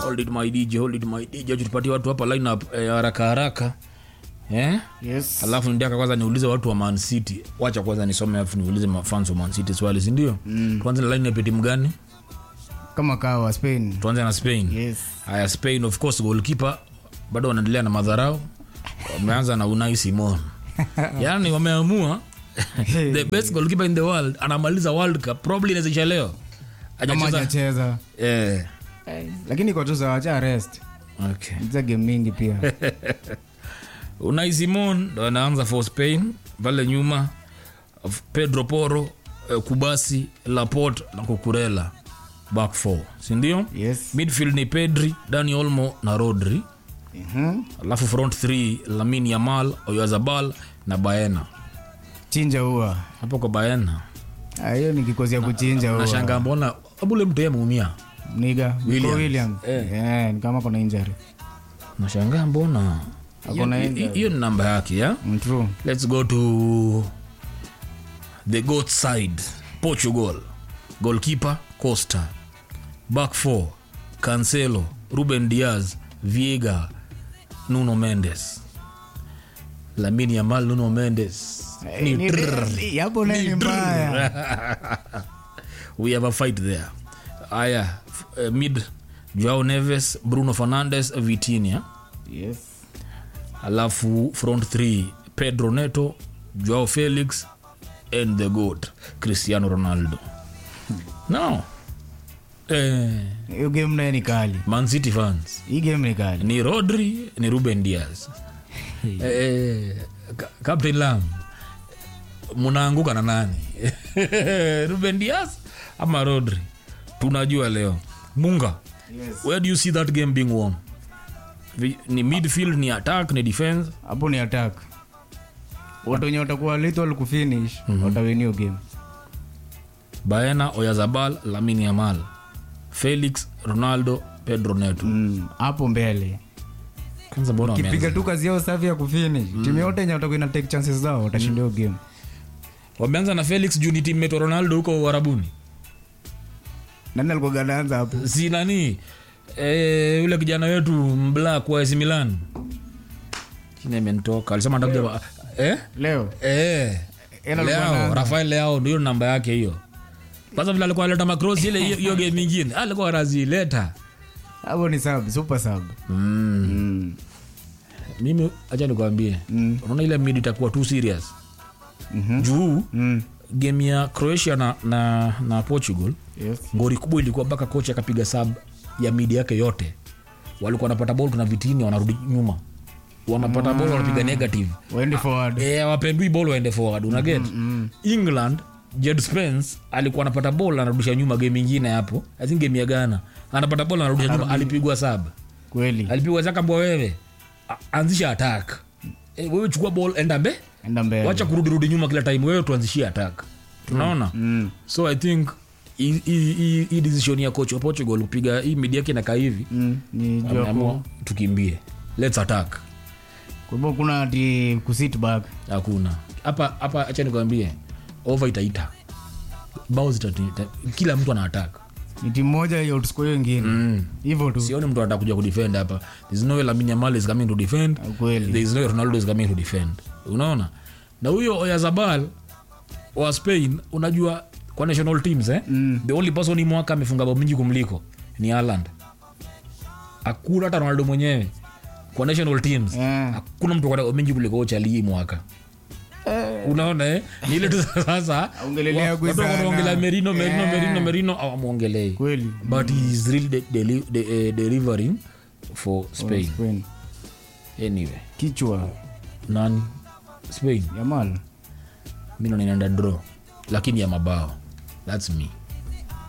hold it my dj hold it my dj tupatie watu hapa lineup eh, haraka haraka eh? yes alafu ndiaka kwanza niulize watu wa man city wacha kwanza nisome alafu niulize mafans wa man city swali sindio mm. tuanze na lineup ya timu gani kama kawa spain tuanze na spain yes haya spain of course goalkeeper bado wanaendelea na madharau wameanza na unai simon yaani wameamua the best goalkeeper in the world anamaliza world cup probably inawezesha leo kama Hajacheza- hajacheza eh, lakini kwa tu wacha rest okay. za game mingi pia unai simon ndo anaanza for spain pale nyuma F- pedro poro eh, kubasi laport na kukurela back four sindio yes midfield ni pedri dani olmo na rodri Mhm. alafu front 3 lamin yamal oyazabal na baena chinja huwa hapo kwa baena Ah, hiyo ni kikosi ya kuchinja huwa nashanga mbona abule mtu ameumia niga Williams. william Eh. yeah, ni kama kuna injury nashangaa mbona Hakuna Hiyo- injury. hiyo ni namba yake ya Mm, true let's go to the goat side portugal goalkeeper costa back four cancelo ruben diaz viega nuno mendes lamini yamal nuno mendes ni Ni- trrr. ni- yapo naye ni mbaya we have a fight there aya f- uh, mid joao neves bruno fernandes vitinia yes alafu front 3 pedro neto joao felix and the goat cristiano ronaldo no eh, hiyo game naye ni kali man city fans hii game ni kali ni rodri ni ruben diaz eh, Ka- captain lam munaanguka na nani ruben diaz ama rodri tunajua leo munga yes. where do you see that game being won Vi- ni midfield ni attack ni defense hapo ni attack watu wenye watakuwa little kufinish watawin hiyo game baena oyazabal lamin yamal felix ronaldo pedro neto Mm, hapo mbele kwanza mbona kipiga wameanza? tu kazi yao safi ya kufinish timu yote yenye watakuwa ina take chances zao watashinda hiyo game wameanza na felix juu ni teammate wa ronaldo huko uharabuni nani alikuwa ganaanza hapo si nani eh, yule kijana wetu mblak wa AC Milan chini amenitoka alisema atakuja eh? leo Eh. Yeye alikuwa Leao, anaanza. rafael leao ndio namba yake hiyo kwanza vile alikuwa aleta macross ile hiyo- hiyo game ingine alikuwa anazileta hapo ni sub super sub mm. mm. mimi acha nikwambie Mm. unaona ile mid itakuwa too serious Mhm. juu Mm. game ya croatia na, na, na portugal Yes. ngori kubwa ilikuwa mpaka kocha akapiga sab ya mid yake yote walikuwa wanapata bol tuna vitini wanarudi nyuma wanapata bol wanapiga negative waende forward e, wapendui bol waende forward unaget mm. england jed spence alikuwa anapata bol anarudisha nyuma game ingine hapo i think game ya ghana anapata bol anarudisha nyuma alipigwa sab kweli alipigwa zakambwa wewe a- anzisha attack e, wewe chukua ball enda mbe enda mbele wacha kurudirudi nyuma kila time wewe tuanzishie attack tunaona mm. so i think hii- hii hii- hii decision ya coach wa portugal kupiga hii midi yake nakaa hivi Mm. ni juu ya ameamua ku- tukimbie lets attack kwa hivyo kuna ati kusit back hakuna hapa hapa acha nikwambie over itaita bao zitata kila mtu ana attack ni timu moja ya outscore hiyo ingine mm. hivyo tu sioni mtu atakuja kudefend hapa there's no way Lamine Yamal is coming to defend kweli there is no way Ronaldo is coming to defend unaona na huyo Oyazabal wa Spain unajua kwa national teams eh? Mm. the only person hii mwaka amefunga bao mingi kumliko ni Haaland hakuna hata Ronaldo mwenyewe kwa national teams Eh. hakuna mtu kwa bao mingi kuliko Ochali hii mwaka unaona eh? ni ile tu sasa Aongelelea wa- gwe watu sana. wanaongelea Merino Merino Eh. Merino Merino awamwongelei kweli but he is really de- deli- de- eh, delivering for Spain Spain. anyway kichwa nani Spain yamal mi ndo ninaenda draw lakini ya mabao thats me